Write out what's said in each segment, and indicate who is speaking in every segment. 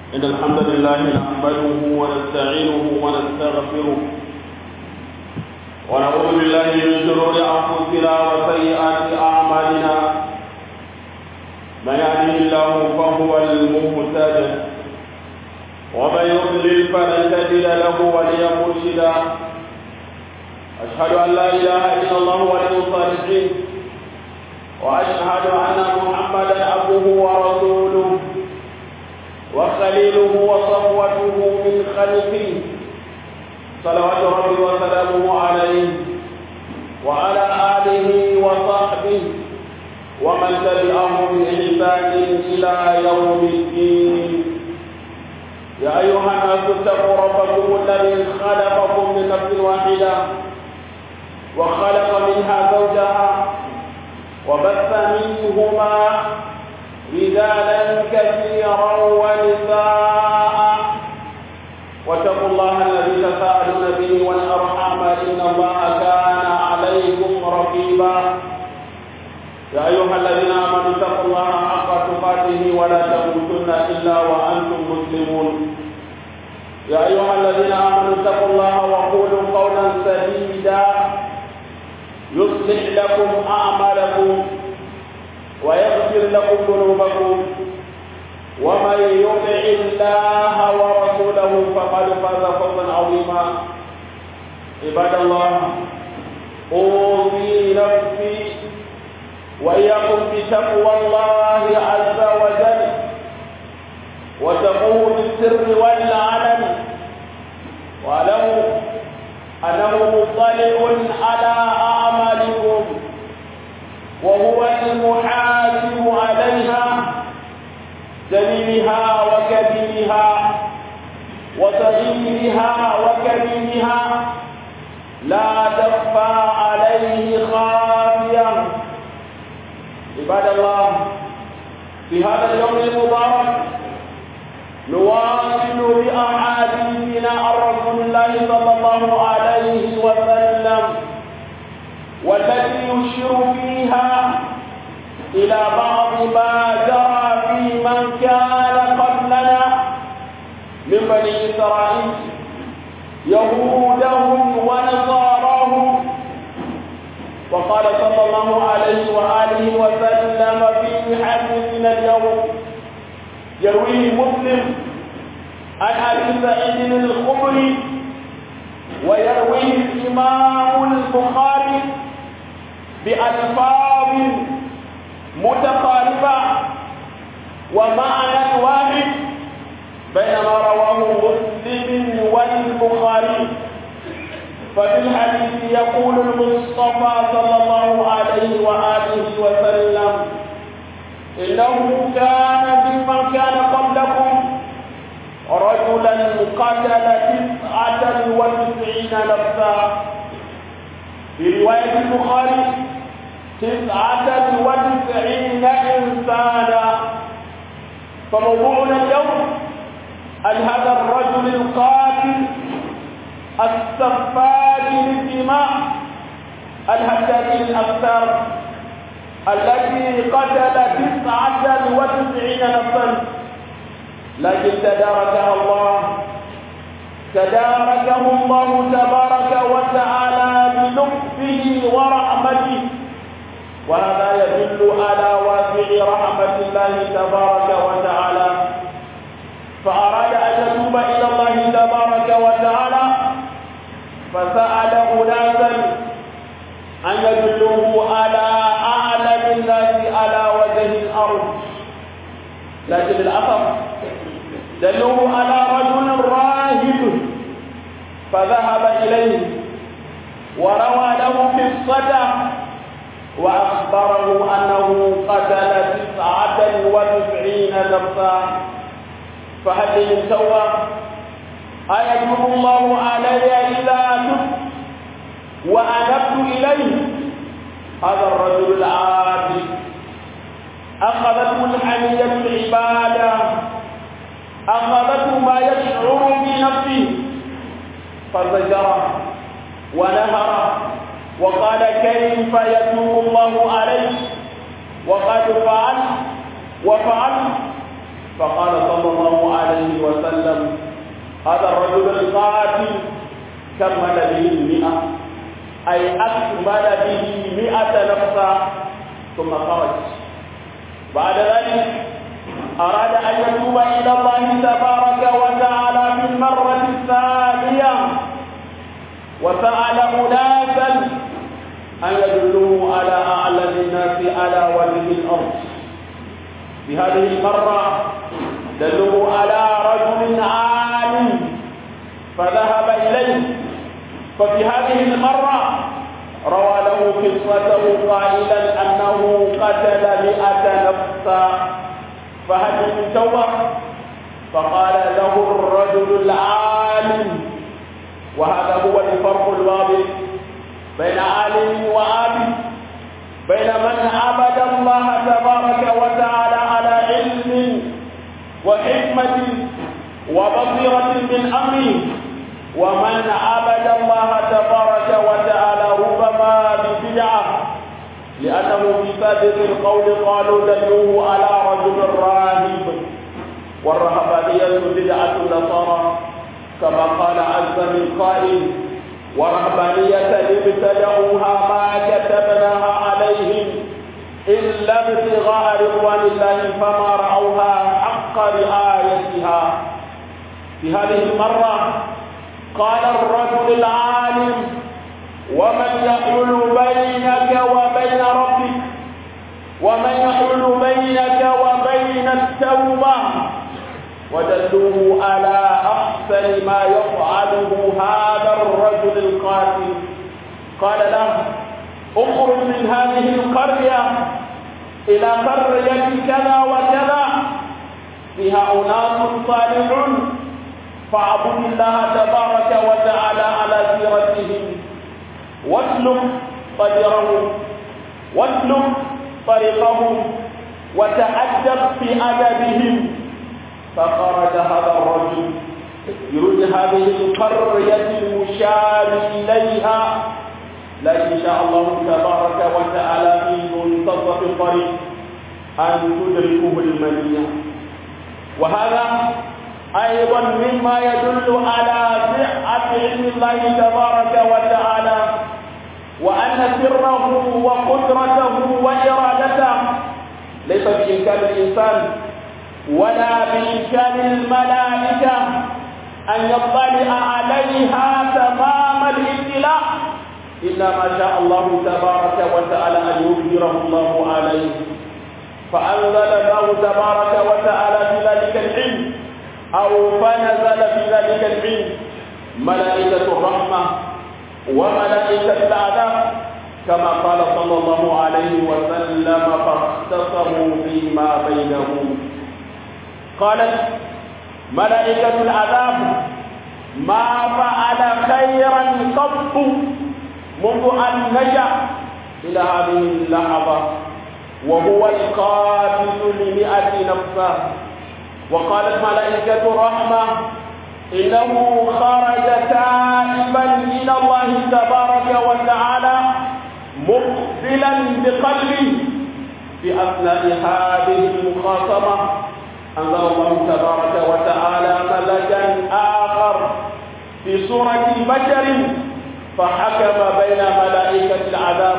Speaker 1: إن الحمد لله نحمده ونستعينه ونستغفره ونعوذ بالله من شرور أنفسنا وسيئات أعمالنا من يهده الله فهو المهتد ومن يضلل فلن تجد له وليا مرشدا أشهد أن لا إله إلا الله ولي الصالحين وأشهد أن محمدا عبده ورسوله وخليله وصفوته من خلقه صلوات ربي وسلامه عليه وعلى آله وصحبه ومن تبعهم بإحسان إلى يوم الدين يا أيها الناس اتقوا ربكم الذي خلقكم من نفس واحدة وخلق منها زوجها وبث منهما رجالا كثيرا ونساء واتقوا الله الذي تساءلون به والارحام ان الله كان عليكم رقيبا يا ايها الذين امنوا اتقوا الله حق تقاته ولا تموتن الا وانتم مسلمون يا ايها الذين امنوا اتقوا الله وقولوا قولا سديدا يصلح لكم اعمالكم ويغفر لكم ذنوبكم ومن يطع الله ورسوله فقد فاز فوزا عظيما عباد الله اوصي نفسي واياكم بتقوى الله عز وجل وتقوه بالسر والعلن واعلموا انه مطلع على اعمالكم وهو المحاسب عليها جليلها وكبيرها وصغيرها وكبيرها لا تخفى عليه خافية عباد الله في هذا اليوم المبارك نواصل بأحاديثنا عن رسول الله صلى الله عليه وسلم والتي يشير فيها إلى بعض ما جرى في من كان قبلنا من بني إسرائيل يهودهم ونصاراهم وقال صلى الله عليه وآله وسلم في حديثنا اليوم يرويه مسلم عن أبي سعيد الخضري ويرويه الإمام البخاري بألفاظ متقاربة ومعنى واحد بينما رواه مسلم والبخاري ففي الحديث يقول المصطفى صلى الله عليه وآله وسلم إنه كان بمن كان قبلكم رجلا قتل تسعة وتسعين نفسا في رواية البخاري تسعة وتسعين إنسانا فموضوعنا اليوم عن هذا الرجل القاتل السفاك للدماء الهتاك الأكثر الذي قتل تسعة وتسعين نفسا لكن تداركها الله تداركه الله تبارك وتعالى بلطفه ورحمته وهذا يدل على واسع رحمة الله تبارك وتعالى فأراد أن يتوب إلى الله تبارك وتعالى فسأل أناسا أن يدلوه على أعلم الناس على وجه الأرض لكن للأسف دلوه على رجل راهب فذهب إليه وروى له قصته وأخبره أنه قتل تسعة وتسعين نفسا فهل من توبة أيتوب الله علي إذا تبت وأنبت إليه هذا الرجل العابد أخذته الحمية العبادة أخذته ما يشعر بنفسه فزجره ونهره وقال كيف يتوب الله عليه وقد فعل وفعل فقال صلى الله عليه هذا الرجل القاتل كمل به المئة أي أكمل به مئة نفسا ثم خرج بعد ذلك أراد أن يتوب إلى الله تبارك وتعالى في المرة الثانية وسأل أناسا أن يدلوه على أعلم الناس على وجه الأرض في هذه المرة دلوه على رجل عالم فذهب إليه ففي هذه المرة روى له قصته قائلا أنه قتل مئة نفسا فهل من توبة فقال له الرجل العالم وهذا هو الفرق الواضح بين عالم وعابد بين من عبد الله تبارك وتعالى على علم وحكمة وبصيرة من أمره ومن عبد الله تبارك وتعالى ربما ببدعة لأنه في سابق القول قالوا دلوه على رجل راهب والرهبانية بدعة النصارى كما قال عز من قائل ورهبانية ابتدعوها ما كتبناها عليهم إلا ابتغاء رضوان الله فما رأوها حق رعايتها في هذه المرة قال الرجل العالم ومن يحول بينك وبين ربك ومن يحول بينك وبين التوبة ودلوه على أحسن ما يفعله هذا الرجل القاتل قال له اخرج من هذه القرية إلى قرية كذا وكذا فيها أناس صالحون فاعبد الله تبارك وتعالى على سيرتهم واسلك طريقهم واسلك طريقهم وتأدب في أدبهم فخرج هذا الرجل يريد هذه القرية المشار إليها لكن شاء الله تبارك وتعالى في منتصف الطريق أن تدركه المنية وهذا أيضا مما يدل على صحة علم الله تبارك وتعالى وأن سره وقدرته وإرادته ليس بإمكان الإنسان ولا بإمكان الملائكة أن يطلع عليها تمام الاطلاع إلا ما شاء الله تبارك وتعالى أن يظهره الله عليه فأنزل الله تبارك وتعالى في ذلك العلم أو فنزل في ذلك العلم ملائكة الرحمة وملائكة العذاب كما قال صلى الله عليه وسلم فاختصموا فيما بينهم قالت ملائكة العذاب ما فعل خيرا قط منذ أن نجا إلى هذه اللحظة وهو القاتل لمئة نفسه وقالت ملائكة الرحمة إنه خرج تائبا إلى الله تبارك وتعالى مقبلا بقلبه في أثناء هذه المخاصمة أنزل الله تبارك وتعالى ملكا آخر في صورة بشر فحكم بين ملائكة العذاب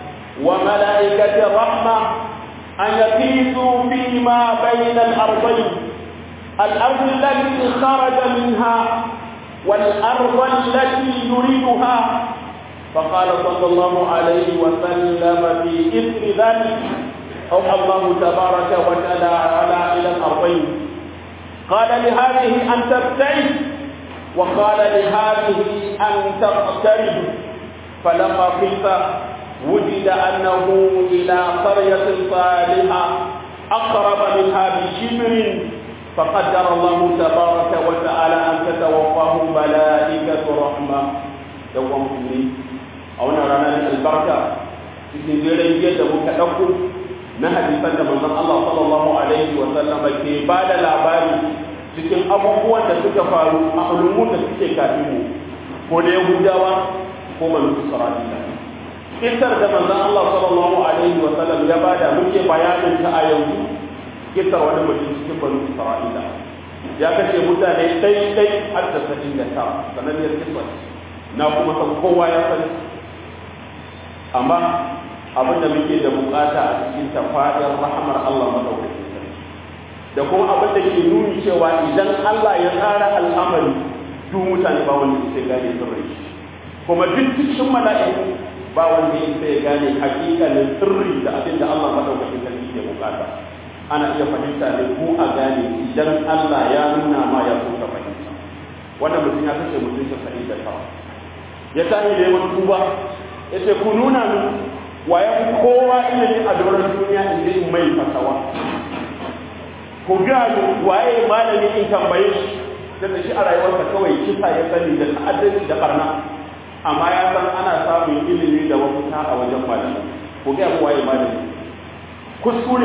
Speaker 1: وملائكة الرحمة أن يقيسوا فيما بين الأرضين الأرض التي خرج منها والأرض التي يريدها فقال صلى الله عليه وسلم في إثر ذلك أوحى الله تبارك وتعالى إلى الأرضين قال لهذه أن تبتعد وقال لهذه أن تقترب فلما قيس وجد أنه إلى قرية صالحة أقرب منها بشبر فقدر الله تبارك وتعالى أن تتوفاه ملائكة رحمة يوم مسلمين أو نرانا البركة cikin jiran da muka ɗauko na hadisan da manzon Allah sallallahu alaihi wa sallama ke ba da labari cikin abubuwan da suka faru a ulumun da suke kafin mu ko da Yahudawa ko Banu Isra'ila kisar da manzon Allah sallallahu alaihi wa sallam ya bada muke bayanin ta a yanzu kisar wani mutum cikin Banu Isra'ila ya kashe mutane ɗai ɗai har da sa'in da ta sananniyar kiswa na kuma san kowa ya sani amma abin da muke da bukata a cikin tafadar rahamar Allah madaukakin sarki da kuma abin da ke nuni cewa idan Allah ya tsara al'amari duk mutane ba wanda sai gane sirri kuma duk cikin mala'iku ba wanda sai gane hakikalin sirri da abin da Allah madaukakin sarki ke bukata ana iya fahimta ne ko a gane idan Allah ya nuna ma ya so ka fahimta wannan mutum ya kashe mutum casa'in da tawa ya tashi da yawan tuba ya ce ku nuna min waye kowa ilimi a doron duniya in je in mai fasawa ku ga min waye malami in tambaye shi da shi a rayuwarsa kawai kisa ya sani da ta'addanci da barna amma ya san ana samun ilimi da mafita a wajen malami ku ga mu waye malami kuskure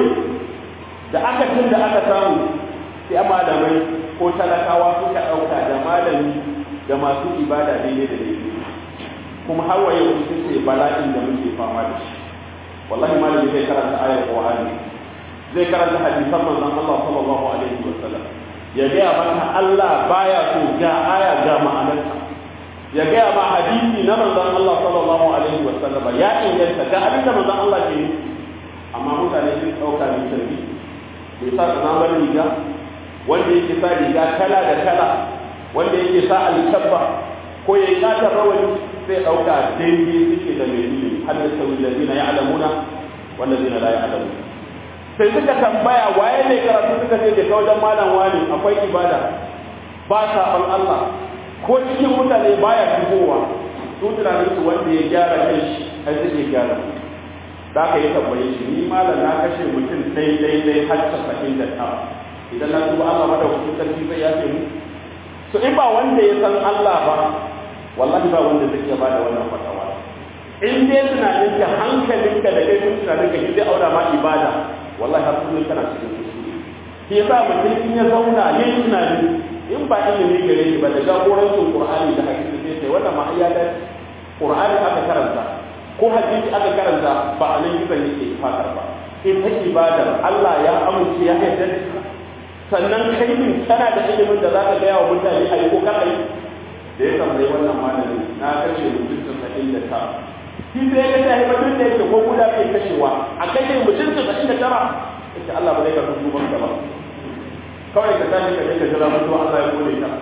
Speaker 1: da aka tun da aka samu sai malamai ko talakawa suka ɗauka da malami da masu ibada daidai da daidai kuma har wa yau sun ce bala'in da muke fama da shi wallahi malami zai karanta ayar qur'ani zai karanta hadisan manzon Allah sallallahu alaihi wa sallam ya gaya maka Allah baya so ga aya ga ma'anarsa ya gaya ma hadisi na manzon Allah sallallahu alaihi wa sallam ya inganta ga abin da manzon Allah ke yi amma mutane sun ɗauka ne tarbi bai sa tsanamar riga wanda yake sa riga kala da kala wanda yake sa alkabba ko ya yi katar rawani zai ɗauka daidai suke da mai ilimi har da sauyi da zina ya alamuna wanda zina la ya alamuna sai suka tambaya waye ne karatu suka ce da ta wajen malam wani akwai ibada ba saɓon Allah ko cikin mutane baya shigowa su tunanin su wanda ya gyara kai shi har zai iya gyara da aka yi tambaye shi ni malam na kashe mutum dai dai dai har casa'in da tara idan na tuba Allah madaukakin sarki zai yafe mu so in ba wanda ya san Allah ba wallahi ba wanda zai iya ba da wannan fatawa in dai tunanin ka hankalinka da kai tunanin ka zai aura ma ibada wallahi har kullum kana cikin kuskure shi yasa mutum in ya zauna yin tunani in ba ilimi gare shi ba da jagorancin Qur'ani da hadisi sai sai wannan ma ya dace Qur'ani aka karanta ko hadisi aka karanta ba a nan gidan yake fatar ba in ta ibadar Allah ya amince ya yarda da sannan kai din kana da ilimin da zaka ga wa mutane ayi ko kar ayi da ya tambayi wannan malami na kashe mutum casa'in da tara shi sai ya kashe mutum da yake ko guda kai kashewa a kashe mutum casa'in da tara yace Allah ba zai ka tubu ba ba kawai ka tashi ka je ka jira mutuwa Allah ya gode ka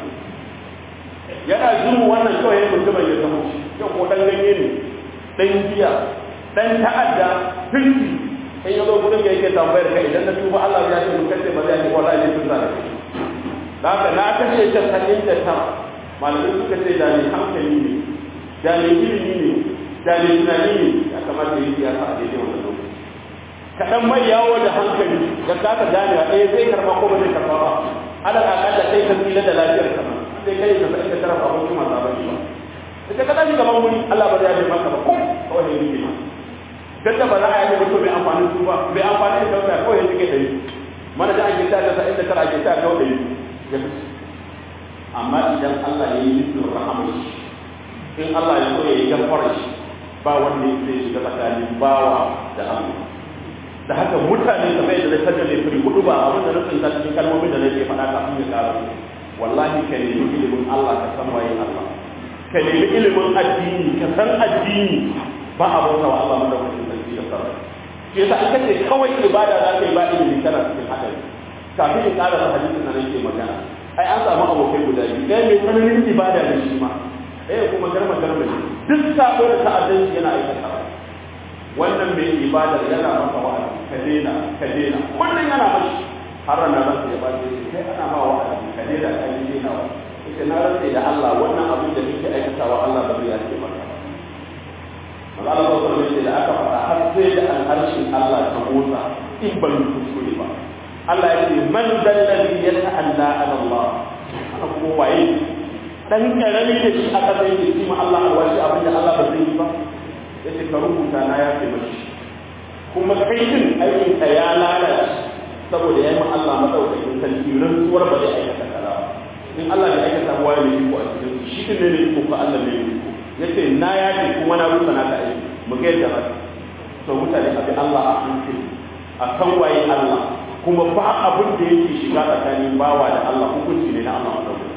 Speaker 1: yana zuwa wannan kawai ya mutumin ya zama shi yau ko dan ganye ne dan giya dan ta'adda firki in ya zo gudun da yake tambayar ka idan na tuba Allah ya ce mun kace ba zai yi wallahi ne tun zaka da haka na kashe ta sanin da ta malamai suka ce da ni hankali ne da ni ilimi ne da ni tunani ne ya kamata yi siyasa a daidai wannan lokaci kaɗan mai yawo da hankali da kasa ganewa ɗaya zai karɓa ko ba zai karɓa ba ala akalla kai ka tsira da lafiyar ka sai kai ka sai ka tarafa abin kuma sabon ba ita ka tashi gaban wuri Allah ba zai yi maka ba ko kawai ne yake dan da ba za a yi mutum mai amfani su ba mai amfani da kauta kawai yake kai dari mana da ake ta ta inda kar ake ta kawai dari ya fi amma idan Allah ya yi nufin rahama in Allah ya so ya yi gafara shi ba wanda ya zai shiga tsakanin bawa da Allah da haka mutane kamar yadda zai tattale firi hudu ba abin da nufin ta cikin kalmomin da nake faɗa kafin ya ƙara wallahi ka nemi ilimin Allah ka san waye Allah ka nemi ilimin addini ka san addini ba a bauta wa Allah madaukakin sarki da sarrafa shi yasa in kace kawai ibada za ka yi ba ilimi kana cikin hadari kafin in ƙara da hadisin nan yake magana ai an samu abokai guda biyu ɗaya mai tsananin ibada da shi ma ɗaya kuma garma garma ne duk sabo da ta'addanci yana aikata wannan mai ibadar yana masa wa'azi ka daina ka daina kullum yana mashi har ranar ransa ya bace shi kai ana ma wa'azi ka daina ka yi daina wa ita na rantsa da Allah wannan abin da nake aikatawa Allah ba zai yace maka ba manzo Allah sallallahu alaihi da aka faɗa har sai da alharshin Allah ta motsa in ban kuskure ba Allah ya ce man dalladhi yata'alla ala Allah ana kuma waye dan karami da shi aka sai ya ce ma Allah alwashi abin da Allah ba zai yi ba yace ka rubuta na ya ce mashi kuma kai din aikin ka ya lalace saboda yayi ma Allah madaukakin sarki rantsuwar ba zai aikata kaza ba in Allah bai aikata wa ne ko a cikin shi din ne ko ka Allah ne ko yace na yace kuma na rusa na ka aiki mu ga yadda ba to mutane abi Allah a hankali a kan waye Allah a kuma ba abin da yake shiga tsakanin bawa da Allah hukunci ne na Allah madaukakin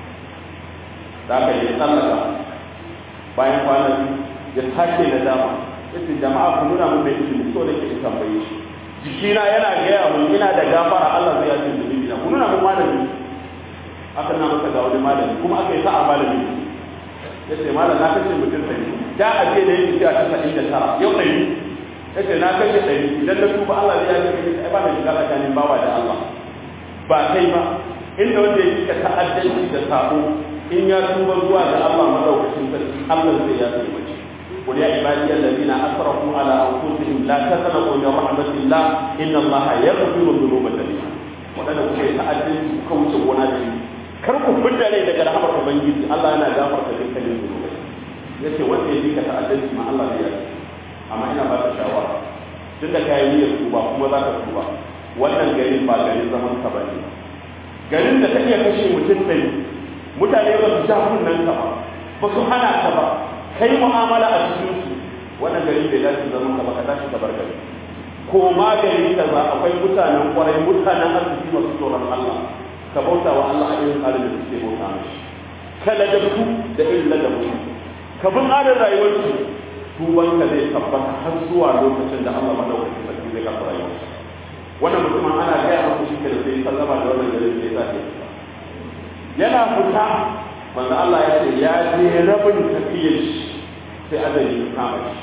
Speaker 1: da aka yi tsallaka bayan kwanan ya sake da dama yace jama'a ku nuna mun bai ilimi so da ke tambaye shi jikina yana gaya mun ina da gafara Allah zai yace zunubi na ku nuna mun malami aka na masa ga wani malami kuma aka yi sa'a malami yace malam na kashe mutum sai da a ce da yake cewa ta da tara yau ɗari yace na kashe ɗari idan na tuba Allah zai yace ni ai ba na shiga tsakanin bawa da Allah ba kai ba inda wanda ya kika ta'addanci da sabo in ya tuba zuwa ga Allah madaukakin sarki Allah zai yace mace قل يا عبادي الذين اسرفوا على انفسهم لا تقنطوا من رحمه الله ان الله يغفر الذنوب جميعا wadanda kuke ta'addin ku kauce gona da ni kar ku fidda rai daga rahmar ubangiji Allah yana gafarta dukkanin zunubai yace wanda ya dika ta'addin ma Allah zai yi amma ina ba ka shawara tun da kayan niyyar tuba kuma za ka tuba wannan garin ba garin zaman ka bane garin da ka iya kashe mutum ɗari mutane ba su ja kunnen ka ba ba su hana ka ba kai mu'amala a cikin su wannan gari bai dace zaman ka ba ka tashi ka bar gari ko ma gari kaza akwai mutanen kwarai mutanen arziki masu tsoron Allah ka bauta wa Allah a irin tsarin da suke bauta mashi ka ladabtu da irin ladabtu ka bi tsarin rayuwar su tuban ka zai tabbata har zuwa lokacin da Allah madaukakin sarki zai kafa rayuwar wannan mutumin ana gaya masa shi ke da sai sallama da wannan garin sai sa ke yana fita manzo Allah ya ce ya je rabin tafiyar shi sai azali ya kama shi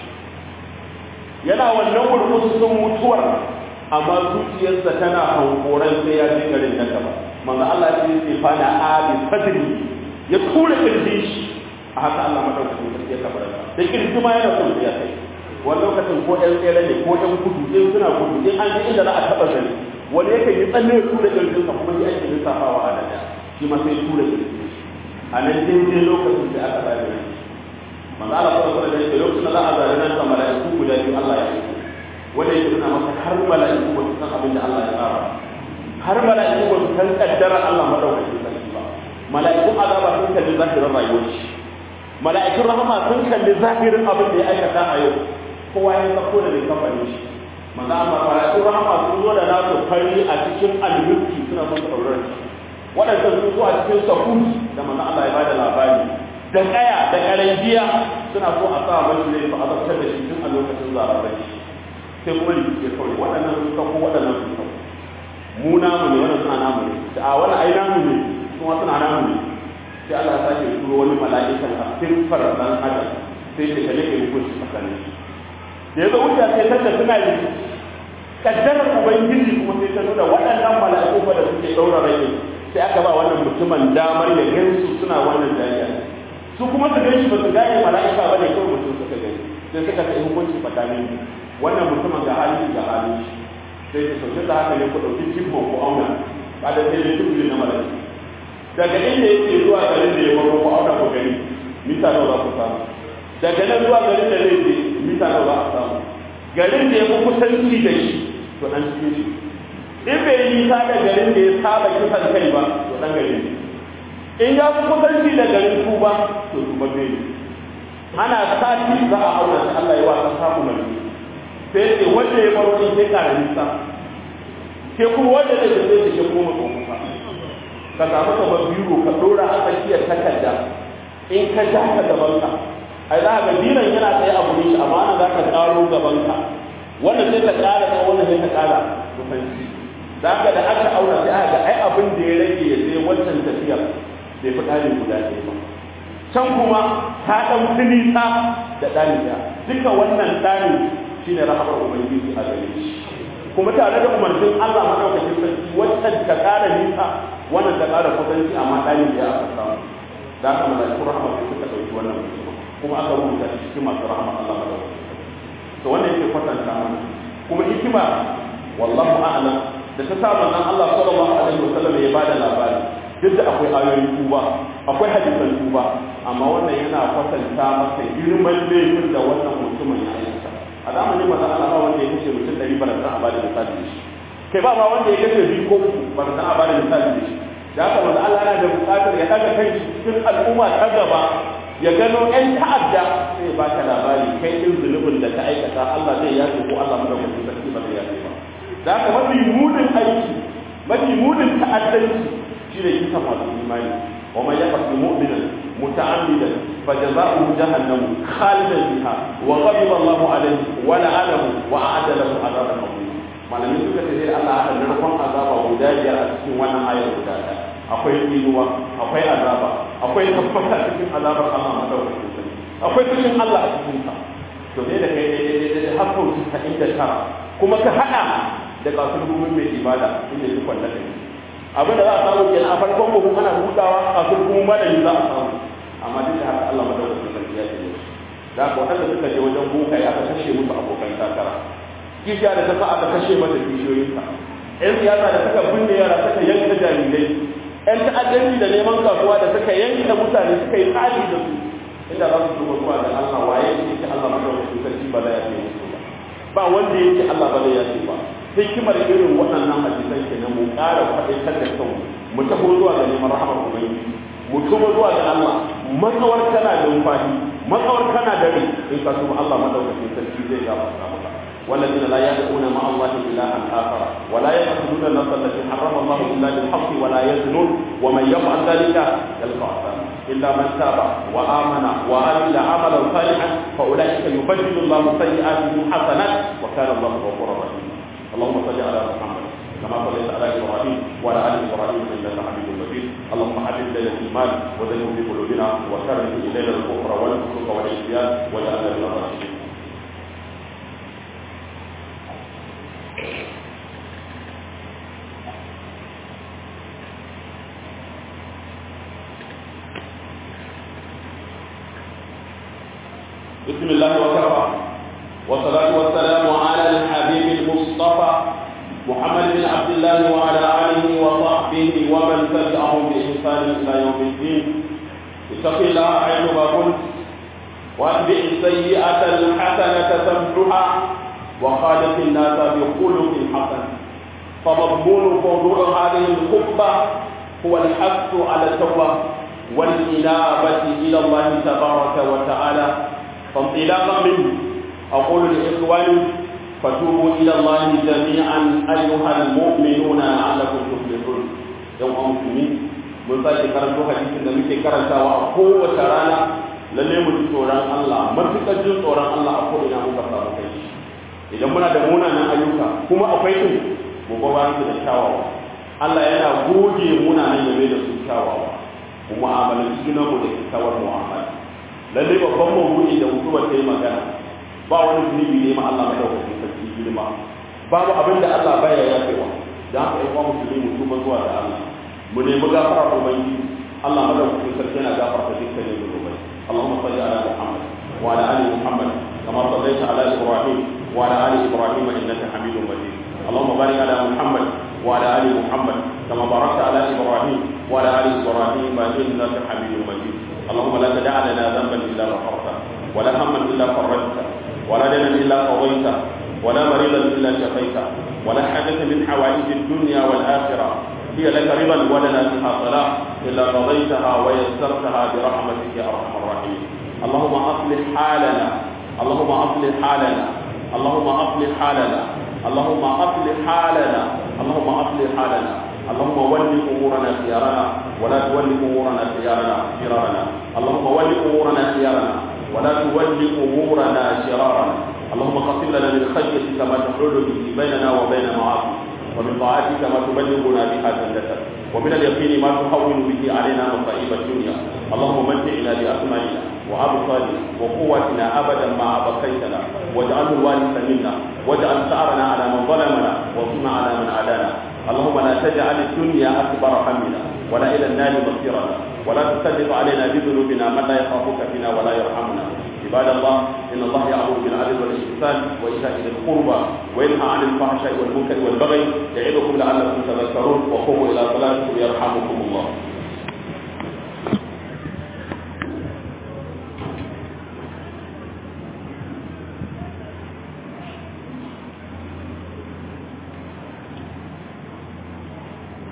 Speaker 1: yana wannan gurgusun mutuwar amma zuciyarsa tana hankoran sai ya je garin da gaba manzo Allah ya ce fa na abi fadli ya tura kirjin shi a haka Allah madaukakin sarki ya kabara da kirji ma yana son ya kai wani lokacin ko ɗan tsere ne ko ɗan gudu ɗin suna gudu in an ji inda za a taɓa gani wani yake yi tsalle tura kirjinsa kuma shi ake lissafawa a nan shi ma sai tura kirjin a nan daidai lokacin da aka zaɓe ne manzo Allah sallallahu alaihi wasallam lokacin da za a zaɓe nan sa mala'iku guda biyu Allah ya yi wanda yake nuna masa har mala'iku ba su san abin da Allah ya tsara har mala'iku ba su san kaddara Allah madaukakin sarki ba mala'ikun azaba sun kalli zahirin rayuwar shi mala'ikun rahama sun kalli zahirin abin da ya aikata a yau kowa ya sako da bai kafa shi manzo Allah mala'ikun rahama sun zo da nasu fari a cikin almulki suna son sauraron shi waɗanda sun zo a cikin sahun da manzo Allah ya bada labari da kaya da karangiya suna so a sa mashi ne su azabtar da shi tun a lokacin zararar shi sai kuma rikice kawai waɗannan sun sako waɗannan sun sako mu namu ne wannan suna namu ne da a wani ai namu ne kuma suna namu ne sai Allah ya sake turo wani mala'ikan a siffar dan adam sai ya kalle ke hukunci tsakanin shi da ya zo wuce sai kanta suna rikici kaddarar ubangiji kuma sai ta nuna waɗannan mala'iku fa da suke ɗaura rai sai aka ba wannan mutumin damar ya gansu suna wannan jariya su kuma su gani ba su gane mala'ika ba ne kawai mutum suka gani sai suka kai hukunci tsakanin wannan mutumin ga hali ga hali sai ta sauke da haka ne ku ɗauki jibbo ku auna ba da sai dai duk na mala'ika daga inda yake zuwa garin da ya baro ku auna ku gani mita nawa za ku samu daga nan zuwa garin da zai je mita nawa za a samu garin da ya fi kusanci da shi to dan cikin shi in bai yi nisa da garin da ya saba kisan kai ba to dan garin ne in ya fi kusanci da garin tuba to tuba bai ne ana sati za a auna shi Allah ya wasa samu mai sai ce wanda ya baro in sai kara nisa ke kuma wanda zai zai ce kuma mutum kusa ka samu kamar biro ka dora a tsakiyar takarda in ka ja ka gaban ka ai za ka biran yana tsaye a gurin shi amma ana za ka karo gaban ka wannan sai ka kara tsaye wannan sai ka kara kusanci za ka da aka auna sai aka ga ai abin da ya rage ya sai wancan tafiyar bai fi ɗani guda ɗaya ba can kuma ta ɗan fi nisa da ɗani ɗaya duka wannan ɗani shine rahamar ubangiji a gare shi kuma tare da umarnin Allah madaukakin sarki wancan ta ƙara nisa wannan ta ƙara kusanci amma ɗani ɗaya aka samu da aka malaikun rahama sai suka ɗauki wannan mutum kuma aka rubuta shi cikin masu rahama Allah madaukakin to wannan yake kwatanta mana kuma hikima wallahu a'lam da ta sa manzon Allah sallallahu alaihi wasallam ya bada labari duk da akwai ayoyin tuba akwai hadisan tuba amma wannan yana kwatanta masa girman laifin da wannan mutumin ya aikata a zamanin manzon Allah ba wanda ya kashe mutum ɗari ba da san a bada misali da shi kai ba ma wanda ya kashe biyu ko uku ba da san a bada misali da shi da haka manzon Allah yana da buƙatar ya ɗaga kai cikin al'umma ta gaba ya gano ƴan ta'adda sai ba ka labari kai ɗin zunubin da ka aikata Allah zai yafe ko Allah madaukakin sarki ba zai yafe ba da haka mafi munin aiki mafi munin ta'addanci shi ne kisa masu imani wa man yaqtul mu'mina muta'ammidan fajaza'uhu jahannam khalidan fiha wa ghadiba Allahu alayhi wa la'anahu wa a'adda lahu 'adaban 'azima malamin suka ce sai Allah ya narkon azaba guda biyar a cikin wannan ayar guda ɗaya akwai tsinuwa akwai azaba akwai tabbata cikin azabar Allah madaukakin sarki akwai cikin Allah a cikin sa to ne da kai daidai har sau casa'in da tara kuma ka haɗa da kasar gumin mai ibada inda ya kwalla da abin da za a samu kenan a farkon buhu ana hutawa kasar gumin madani za a samu amma duk da haka Allah madaukakin sarki ya ce da haka waɗanda suka je wajen buka ya aka kashe musu abokan takara kishiya da ta sa aka kashe mata kishiyoyinsa yan siyasa da suka binne yara suka yanka jarirai yan ta'addanci da neman kasuwa da suka yanka mutane suka yi tsari da su inda za su duba zuwa da Allah waye yake Allah madaukakin sarki ba da ya ce musu ba ba wanda yake Allah ba da ya ce ba hikimar irin waɗannan hadisan kenan mu ƙara faɗaitar da kanmu mu taho zuwa ga neman rahamar ubangiji mu tuba zuwa ga Allah matsawar kana da numfashi matsawar kana da rai in ka tuba Allah madaukakin sarki zai gafarta maka والذين لا يدعون مع الله إلها آخر ولا يقتلون النفس التي حرم الله إلا بالحق ولا يزنون ومن يفعل ذلك يلقى عذابا إلا من تاب وآمن وعمل عملا صالحا فأولئك يبدل الله سيئاتهم حسنات وكان الله غفورا رحيما اللهم صل على محمد كما صليت على ابراهيم وعلى ال ابراهيم انك حميد مجيد اللهم حبب الينا الايمان وزينه في قلوبنا وكره الينا الكفر والفسوق والعصيان واجعلنا من الراشدين بسم الله وكفى والصلاة والسلام على الحبيب المصطفى محمد بن عبد الله وعلى آله وصحبه ومن تبعهم بإحسان إلى يوم الدين اتق الله حيثما كنت واتبع السيئة الحسنة تمحها وخالق الناس بخلق حسن فمضمون موضوع هذه الخطبة هو الحث على التوبة والإنابة إلى الله تبارك وتعالى فانطلاقا منه أقول لإخواني فتوبوا إلى الله جميعا أيها المؤمنون لعلكم تفلحون يوم مسلمين mun sake karanto hadisin da muke karantawa a kowace rana lalle mu ji tsoron Allah matuƙar jin tsoron Allah a ko'ina muka samu kai idan muna da munanan ayyuka kuma akwai din mu ba bayan da kyawawa Allah yana goge munanan yabe da su kyawawa mu mu'amalanci junanmu da kyakkyawar mu'amala lalle babban mawdu'i da mutuwar ta yi magana ba wani zunubi ne ma Allah madaukakin sarki girma babu abin da Allah baya yafewa da haka ƴan uwan musulmi mu tuba zuwa ga Allah mu nemi gafara ubangiji Allah madaukakin sarki yana gafarta dukkanin zunubai Allahumma salli ala Muhammad wa ala ali Muhammad kama sallaita ala Ibrahim wa ala ali Ibrahim innaka Hamidum Majid Allahumma barik ala Muhammad wa ala ali Muhammad kama barakta ala Ibrahim wa ala ali Ibrahim innaka Hamidum Majid اللهم لا تدع لنا ذنبا الا غفرته ولا هما الا فرجته ولا دينا الا قضيته ولا مريضا الا شفيته ولا حاجه من حوائج الدنيا والاخره هي لك رضا ولنا فيها صلاه الا قضيتها ويسرتها برحمتك يا ارحم الراحمين اللهم اصلح حالنا اللهم اصلح حالنا اللهم اصلح حالنا اللهم اصلح حالنا اللهم اصلح حالنا اللهم ول امورنا خيارنا ولا تول امورنا خيارنا شرارنا اللهم ول امورنا خيارنا ولا تول امورنا شرارنا اللهم قسم لنا من خشيتك ما تحول به بيننا وبين معاصيك ومن طاعتك ما تبلغنا بها جنتك ومن اليقين ما تهون به علينا مصائب الدنيا اللهم متعنا باسمائنا وابصارنا وقوتنا ابدا ما ابقيتنا واجعله الوارث منا واجعل ثارنا على من ظلمنا وانصرنا على من عادانا اللهم لا تجعل الدنيا اكبر همنا ولا الى النار مصيرنا ولا تسلط علينا بذنوبنا من لا يخافك فينا ولا يرحمنا عباد الله ان الله يامر بالعدل والاحسان وايتاء ذي القربى وينهى عن الفحشاء والمنكر والبغي يعظكم لعلكم تذكرون وقوموا الى صلاتكم يرحمكم الله